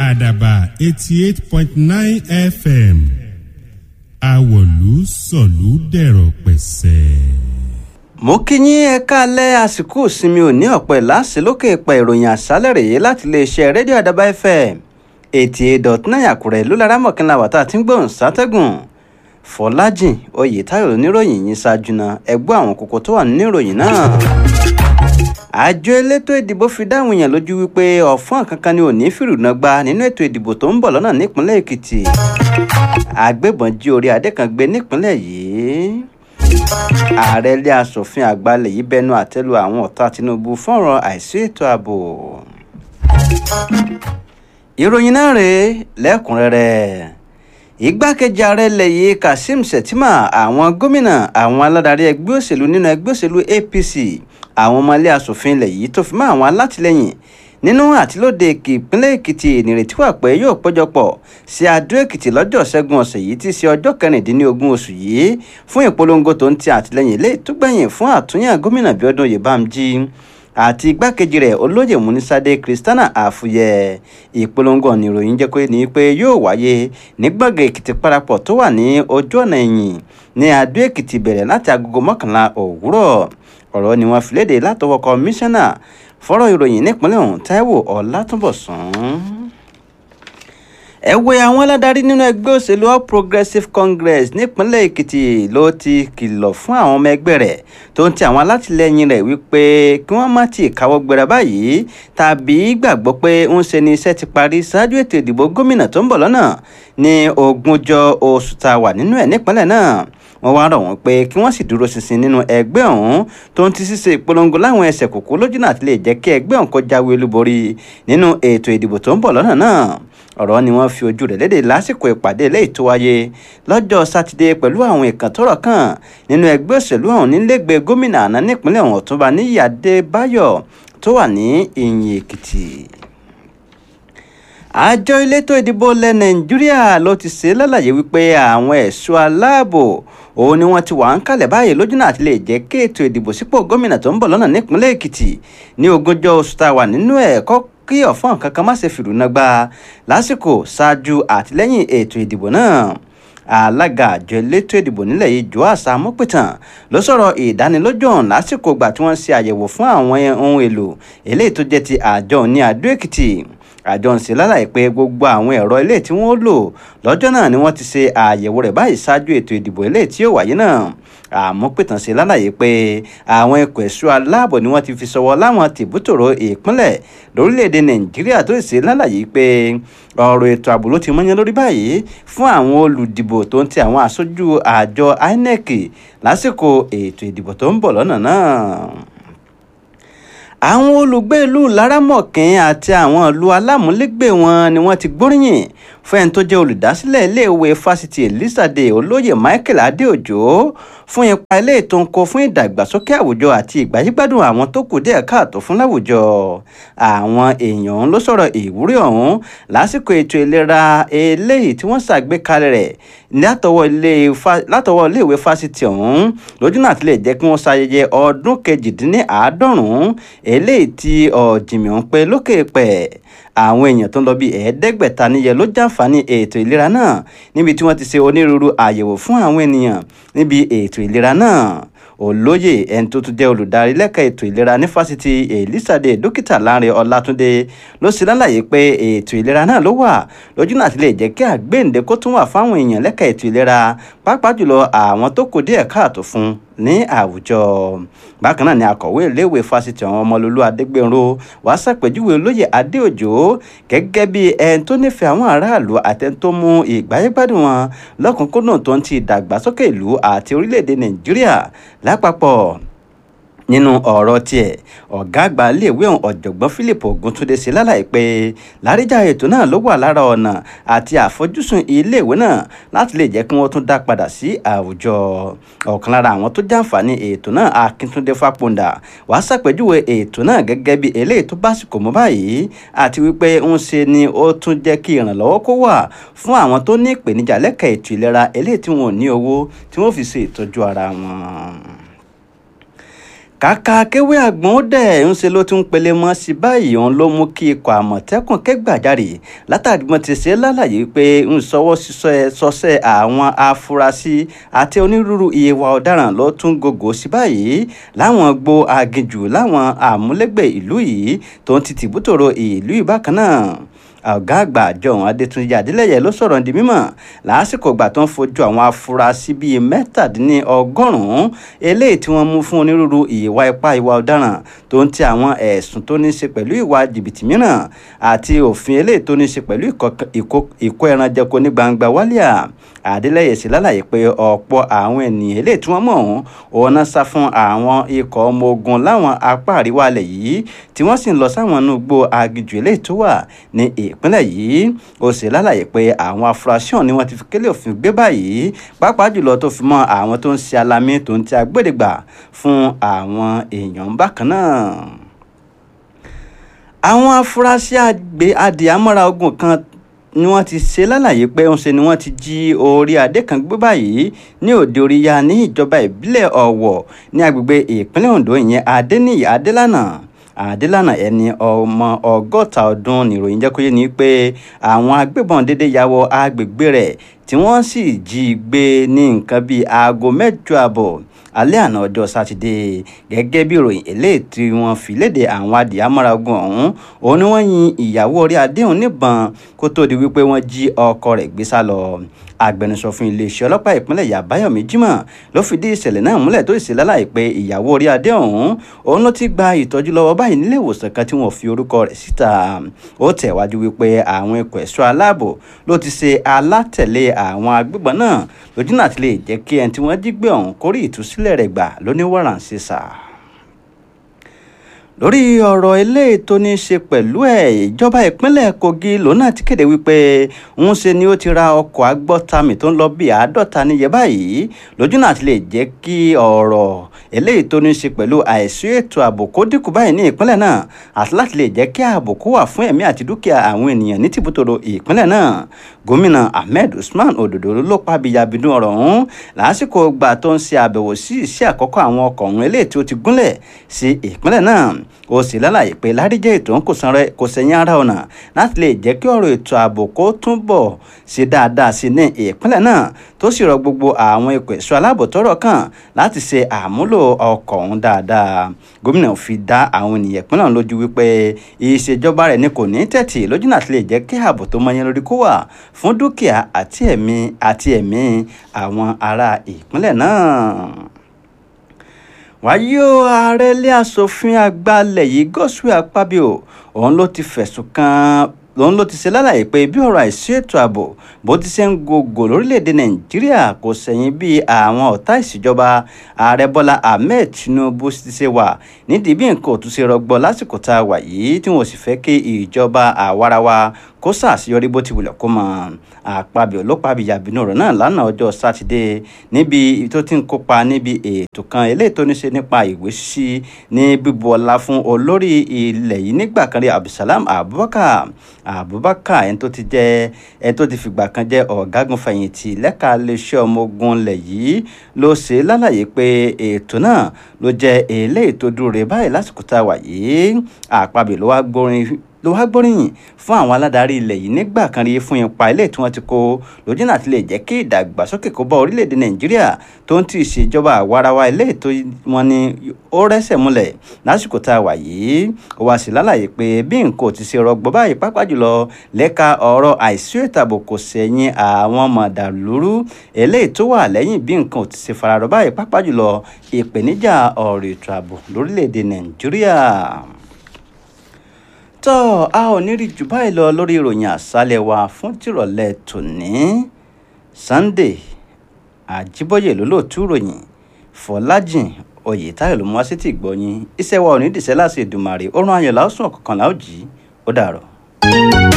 àdàbà eighty eight point nine fm àwọ̀lú sọ̀lú dẹ̀rọ̀ pẹ̀sẹ̀. mo kí yín ẹ káalẹ́ àsìkò ìsinmi òní ọ̀pẹ láṣẹ lókè ìpẹ́ ìròyìn àṣálẹ̀ rèé láti iléeṣẹ́ rédíò àdàbà fm eighty eight dot nine àkùrẹ́ ló lára mọ̀kànlá wàtá tí ń gbóhùn sátẹ́gùn fọlájìn oyètáyọ̀ oníròyìn yìí ṣáájú náà ẹgbẹ́ àwọn kókó tó wà nínú ìròyìn náà àjọ elétò ìdìbò fi dáhùn èèyàn lójú wípé ọ̀fọ́n kankan ni ò ní fìrùnà gba nínú ètò ìdìbò tó ń bọ̀ lọ́nà nípínlẹ̀ èkìtì agbébọn jí orí adé kan gbé nípínlẹ̀ yìí ààrẹ ilé asòfin àgbà ilẹ̀ yìí bẹnu àtẹ́lu àwọn ọ̀tá tinubu fọ́nrán àìsí ètò ààbò ìròyìn náà rèé lẹ́kùnrẹ́rẹ́ igbákejì ààrẹ ilẹ̀ yìí kazeem shettima àwọn gómìnà àwọn aládarí ẹgbẹ́ òṣèlú nínú ẹgbẹ́ òṣèlú apc àwọn ọmọ ilé asòfin ilẹ̀ yìí tó fi mọ́ àwọn alátìlẹyìn nínú àtìlóde ìpínlẹ̀ èkìtì nírètí wà pé yóò péjọpọ̀ sí adó èkìtì lọ́jọ́ ṣẹ́gun ọ̀sẹ̀ yìí tí í ṣe ọjọ́ kẹrìndínlógún oṣù yìí fún ìpolongo tó ń ti àtìlẹyìn ilé ìtúgbẹ̀yìn fún àtúnyàn gómìnà bíọ́dún oyèbámjí àti igbákejì rẹ̀ olóyè múnisádé kristiana àfúyẹ ìpolongo ọ̀nà ìròyìn jẹ́ pé ní pé yóò wáyé ní gbọ̀ngàn èkìtì parapọ̀ tó wà ní ojú ọ̀nà ẹ̀yìn ní adó èkìtì bẹ̀rẹ̀ láti agogo mọ́kànlá òwúrọ̀ ọ̀rọ̀ ni wọ́n fi léde látọwọ́ kọmíṣánná fọ́rọ̀ ìròyìn nípínlẹ̀ ọ̀hún táíwò ọ̀làtúnbọ̀sún. ẹ̀wẹ̀ àwọn aládarí nínú ẹgbẹ́ òṣèlú all progressives congress nípínlẹ̀ èkìtì ló ti kìlọ̀ fún àwọn ọmọ ẹgbẹ́ rẹ̀ tó ń ti àwọn alátìlẹyìn rẹ̀ wípé kí wọ́n má ti káwọ́ gbéra báyìí tàbí gbàgbọ́ pé ń ṣe ni iṣẹ́ ti parí ṣáájú ètò ìdìbò gómìnà tó ń bọ̀ lọ́nà ní ogúnjọ́ oṣù tá a wà nínú ẹ̀ nípínlẹ̀ náà wọ́n wá rọ̀ wọ́n pé kí wọ́n sì dúró ṣinṣin nínú ẹgbẹ́ ọ̀hún tó ń ti ṣíṣe ìpolongo láwọn ẹsẹ̀ kòkó lójú náà ti lè jẹ́ kí ẹgbẹ́ ọ̀hún kó jáwé olúborí nínú ètò ìdìbò tó ń bọ̀ lọ́nà náà ọ̀rọ̀ ni wọ́n fi ojú rẹ̀ léde lásìkò ìpàdé eléyìí tó wáyé lọ́jọ́ sátidé pẹ̀lú àwọn ìkàn tọ́rọ̀ kàn nínú ẹgbẹ́ òṣèlú ọ̀hún nílẹ̀gbẹ́ gómìnà àná nípínlẹ̀ ọ̀hún ọ̀túnba níyì adébáyọ̀ tó wà ní ìyìn èkìtì àjọ elétò ìdìbò ilẹ̀ nàìjíríà ló ti ṣe lálàyé wípé àwọn ẹ̀ṣọ́ aláàbò òun ni wọ́n ti wà ń kalẹ̀ báyìí lójú náà ti lè jẹ́ kí ètò ìdìbò sípò gómìnà tó ń bọ̀ lọ́nà nípínlẹ̀ èkìtì ní ogúnjọ́ oṣù tá a wà nínú ẹ̀ kọ́ kí ọ̀fọ́n kankan má ṣe fìrùnà gba lásìkò ṣáájú àtìlẹ́yìn ètò ìdìbò náà alága àjọ elétò ìdìbò nílẹ̀ yìí joas amúpìtàn ló sọ̀rọ̀ ìdánilójú ọ̀hún lásìkò ìgbà tí wọ́n ṣe àyẹ̀wò fún àwọn ohun èlò eléyìí tó jẹ́ ti àjọ ní adó èkìtì àjọ ń ṣe lálàyé pé gbogbo àwọn ẹ̀rọ ilé tí wọ́n lò lọ́jọ́ náà ni wọ́n ti ṣe àyẹ̀wò rẹ̀ báyìí ṣáájú ètò ìdìbò ilé tí yóò wáyé náà àmọ́ pìtàn ṣe lálàyé pé àwọn ikọ̀ ẹ̀ṣọ́ aláàbò ni wọ́n ti fi ṣọwọ́ láwọn tìbútòrò ìpínlẹ̀ lórílẹ̀‐èdè nàìjíríà tó ṣe lálàyé pé ọ̀rọ̀ ètò ààbò ló ti mọ́yán lórí báyìí fún àwọn olùdìbò tó ń ti àwọn aṣojú àjọ inec lásìkò ètò ìdìbò tó ń bọ̀ lọ́nà náà àwọn olùgbé ìlú laramọ̀kín àti àwọn ìlú alámúlégbè wọn ni wọ́n ti gbóríyìn fún ẹni tó jẹ́ olùdásílẹ̀ iléèwé fásitì elizade olóyè michael adéòjò fún ipa ilé ètò ńkọ fún ìdàgbàsókè àwùjọ àti ìgbáyégbádùn àwọn tó kù díẹ̀ káàtó fún láwùjọ àwọn èèyàn ló sọ̀rọ̀ ìwúrí ọ̀hún lásìkò ètò ìlera eléyìí tí wọ́n ṣàgbékalẹ̀ rẹ̀ látọwọ́ iléèwé fásitì ọ̀hún lójú náà tilẹ̀ jẹ́ kí wọ́n ṣayẹyẹ ọdún kejìdínláàádọ́rùn-ún eléyìí tí ọ̀jìnmí ń pẹ́ lókè pẹ̀ àwọn èèyàn tó ń lọ bí ẹ̀ẹ́dẹ́gbẹ̀ta níyẹ ló jàǹfààní ètò ìlera náà níbi tí wọ́n ti ṣe onírúurú àyẹ̀wò fún àwọn ènìyàn níbi ètò ìlera náà olóyè ẹni tó tún jẹ́ olùdarí lẹ́ka ètò ìlera ní fásitì elizade dókítà láre ọlátúndé ló ṣe lálàyé pé ètò ìlera náà ló wà lójú náà ti lè jẹ́ kí àgbéǹde kó tún wà fáwọn èèyàn lẹ́ka ètò ìlera pàápàá jùlọ àwọn tó kù díẹ̀ káàtó fún ní àwùjọ bákan náà ni akọ̀wé iléèwé fásitì àwọn ọmọlúlú adégbènrò wá ṣàpèjúwe olóyè adéòjò gẹ́gẹ́ bí ẹni tó nífẹ̀ẹ́ àwọn aráàlú àtẹni tó mú ìgbáyégbádùn wọn lọ́kùnkúndùn tó ń ti ìdàgbàsókè ìlú àti orílẹ̀-èdè nàìjíríà lápapọ̀ nínú ọ̀rọ̀ tiẹ̀ ọ̀gá àgbà iléèwé ọ̀hún ọ̀jọ̀gbọ́n philip oguntunde ṣe lálàyé pé láríjà ètò náà ló wà lára ọ̀nà àti àfojúsùn iléèwé náà láti lè jẹ́ kí wọ́n tún dá padà sí àwùjọ ọ̀kan lára àwọn tó jàǹfààní ètò náà akíntúndé fápondà wàá ṣàpèjúwe ètò náà gẹ́gẹ́ bí eléyìí tó básìkò mọ́ báyìí àti wípé ń ṣe ni ó tún jẹ́ kí ìrànlọ́wọ́ kó wà fún àwọn tó ní ìpèníjà lẹ́ka ètò ìlera eléyìí tí wọn ò ní owó tí wọ́n fi ṣe ìtọ́jú ara wọn kàkà kéwé àgbọn ó dẹ̀ ń ṣe ló tún pele mọ́ sí báyìí òun ló mú kí ikọ̀ àmọ̀tẹ́kùn kẹ́gbàjarè látàrí wọn ti ṣe lálàyé pé ń sọwọ́ sọsẹ́ àwọn afurasí àti onírúurú ìwà ọ̀daràn ló tún gògó sí báyìí láwọn gbo aginjù láwọn àmúlégbè ìlú yìí tó ń ti tìbútòrò ìlú ìbákan náà ọ̀gá àgbà àjọ ọ̀hún adétúnjì adélẹ́yẹ ló sọ̀rọ̀ di mímọ̀ lásìkò ìgbà tó ń fojú àwọn afurasí bíi mẹ́tàdínlọ́gọ́rùn-ún eléyìí tí wọ́n mú fún onírúurú ìwà ipá ìwà ọ̀daràn tó ń ti àwọn ẹ̀sùn tó ní í ṣe pẹ̀lú ìwà jìbìtì mìíràn àti òfin eléyìí tó ní í ṣe pẹ̀lú ìkó ẹran jẹko ní gbangba wálíà adélẹ́yẹ sì lálàyé pé ọ̀pọ̀ àwọn ènìyàn eléyìí tí wọ́n mọ̀ ọ̀hún òun náà sá fún àwọn ikọ̀ ọmọ ogun láwọn apá àríwá alẹ̀ yìí tí wọ́n sì ń lọ sáwọn inú igbó aginjù eléyìí tó wà ní ìpínlẹ̀ yìí ó sì lálàyé pé àwọn afurasí ọ̀hún ni wọ́n ti fi kélé òfin gbé báyìí pàápàá jùlọ tó fi mọ́ àwọn tó ń ṣe alamí tó ń ti agbódegbà fún àwọn èèyàn bákan náà àwọn afurasí àgbẹ̀ adìyàmọ́ra ogun kan ni wọ́n ti ṣe lálàyé pé ń ṣe ni wọ́n ti jí orí adé kan gbé báyìí ní òde oríya ní ìjọba ìbílẹ̀ ọ̀wọ̀ ní agbègbè ìpínlẹ̀ ondo ìyẹn adéníyì adélànà àdélànà ẹni ọmọ ọgọ́ta ọdún nìròyìn jẹ́ kó yé ni pé àwọn agbébọn dédé ya wọ agbègbè rẹ̀ tí wọ́n sì jí gbé ní nǹkan bíi aago mẹ́jọ àbọ̀ alẹ́ àná ọjọ́ sátidé gẹ́gẹ́ bí ìròyìn eléyìí tí wọ́n fi léde àwọn adìyàmọ́ra ogun ọ̀hún òun ni wọ́n yin ìyàwó orí adéhùn níbọn kó tó di wípé wọ́n jí ọkọ rẹ̀ gbé sá lọ agbẹnusọ fún iléeṣẹ́ ọlọ́pàá ìpínlẹ̀ yàbáyọ̀mí jimoh ló fìdí ìṣẹ̀lẹ̀ náà múlẹ̀ tó sì lálàyé pé ìyàwó orí adé ọ̀hún òun ló ti gba ìtọ́jú lọ́wọ́ báyìí nílé ìwòsàn kan tí wọ́n fi orúkọ rẹ̀ síta ó tẹ̀wájú wípé àwọn ikọ̀ ẹ̀ṣọ́ aláàbò ló ti ṣe alátẹ̀lé àwọn agbébọn náà lójúnà tí lè jẹ́ kí ẹni tí wọ́n jí gbé ọ̀hún kórè ìtúsílẹ̀ rẹ̀ gbà lóníwọ̀rànṣẹ́ sáà lórí ọ̀rọ̀ eléyìí tó ní í ṣe pẹ̀lú ẹ̀ ìjọba ìpínlẹ̀ kogi lòun náà ti kéde wípé ń ṣe ni ó ti ra ọkọ̀ agbọ́tàmì tó ń lọ bí àádọ́ta níye báyìí lójú náà ti lè jẹ́ kí ọ̀rọ̀ eléyìí tó ní í ṣe pẹ̀lú àìsí ètò ààbò kó dínkù báyìí ní ìpínlẹ̀ náà àti láti lè jẹ́ kí ààbò kó wà fún ẹ̀mí àti dúkìá àwọn ènìyàn ní tìbútòrò ìpínlẹ̀ náà gómìnà ahmed usman ododo ló pa abiyabidun ọ̀rọ̀ ọ̀hún lásìkò gbà tó ń ṣe àbẹ̀wò sí iṣẹ́ àkọ́kọ́ àwọn ọkọ̀ ọ̀hún eléyìí tí ó ti gúnlẹ̀ sí ìpínlẹ̀ náà ó sì lálàyé pé ládìjẹ́ ètò ń kò sẹ́yìn ara ọ̀nà láti lè jẹ́ kí ọ̀rọ̀ ètò ààbò kó túbọ̀ ṣe dáadáa sí ní ìpínlẹ̀ náà tó sì rọ gbogbo àwọn ikọ̀ ẹ̀ṣọ́ aláàbò tọ́rọ̀ kàn láti ṣe àmúlò ọkọ̀ ọ̀hún dáadáa gómìnà fi dá àwọn ènìyàn ìpínlẹ̀ ọ̀hún lójú wípé ìṣèjọba rẹ̀ ni kò ní tẹ̀tì lójú náà ti lè jẹ́ kí ààbò tó mọyán lórí kó wà fún dúkìá àti ẹ̀mí àti ẹ̀mí àwọn ará ìpínlẹ̀ náà wáyé o ààrẹ ilé asòfin àgbà ilẹ̀ yìí Godswill Akpabio òun ló ti fẹ̀sùn kàn òun ló ti ṣe lálàyé pé bí ọ̀rọ̀ àìsí ètò ààbò bó ti ṣe ń gògò lórílẹ̀‐èdè nàìjíríà kò sẹ̀yìn bí àwọn ọ̀tá ìṣèjọba ààrẹ bọ́lá ahmed tinubu ti ṣe wà nídìí bí nǹkan ò tún ṣe rọgbọ lásìkò tá a wà yìí tí wọn ò sì fẹ́ kí ìjọba àwarawa kó ṣàṣeyọrí bó ti wulẹ̀ kó mọ̀ àpabio ló pa àbíyàbínú ọ̀rọ̀ náà lánàá ọjọ́ sátidé níbi tó ti ń kópa níbi ètò kan eléyìí tó ní ṣe nípa ìwé ṣíṣí ní bíbu ọlá fún olórí ilẹ̀ yìí nígbà kan rí abdulsalam abubakar abubakar ẹni tó ti jẹ́ ẹni tó ti fìgbà kan jẹ́ ọ̀gágun fẹ̀yìntì lẹ́ka iléeṣẹ́ ọmọ ogun ilẹ̀ yìí ló ṣe lálàyé pé ètò náà ló jẹ́ eléyìí tó dúró rè báyìí lásìkò tá a wà yìí àpabio ló wá gbórin ló wá gbóríyìn fún àwọn aládarí ilẹ̀ yìí nígbà kan rí fún ipa ilé tí wọ́n ti kó lójúnà àti lè jẹ́ kí ìdàgbàsókè kó bá orílẹ̀-èdè nàìjíríà tó ń ti ìṣèjọba àwarawa ilé tó wọn ni ó rẹ́sẹ̀ múlẹ̀ lásìkò tá a wà yìí ó wá sí lálàyé pé bí nǹkan ò ti ṣe rọgbọ báyìí pápá jùlọ lẹ́ka ọ̀rọ̀ àìsí ètò ààbò kò sẹ̀yìn àwọn mọ̀dàlúrú eléyìí tó wà lẹ́yìn bí nǹkan ò ti ṣe fararọ báyìí pápá jùlọ ìpèníjà ọ̀rọ̀ ètò ààbò lórílẹ̀-èdè nàìjíríà tọ́ a ò ní rí jù báyìí lọ lórí ìròyìn àṣálẹ̀ wa fún tìrọ̀lẹ́ tòní Sunday Àjíbóyè lólóòtú ìròyìn Fọlájìn Oyètáyọ̀ ló mú wá sí ti gbọ́yìn iṣẹ́ wa ò ní dìṣẹ́ láti Èdùmàrè ó rán ayọ̀ láòsùn ọ̀kọ̀ọ̀kan láòjì ó dàrọ̀.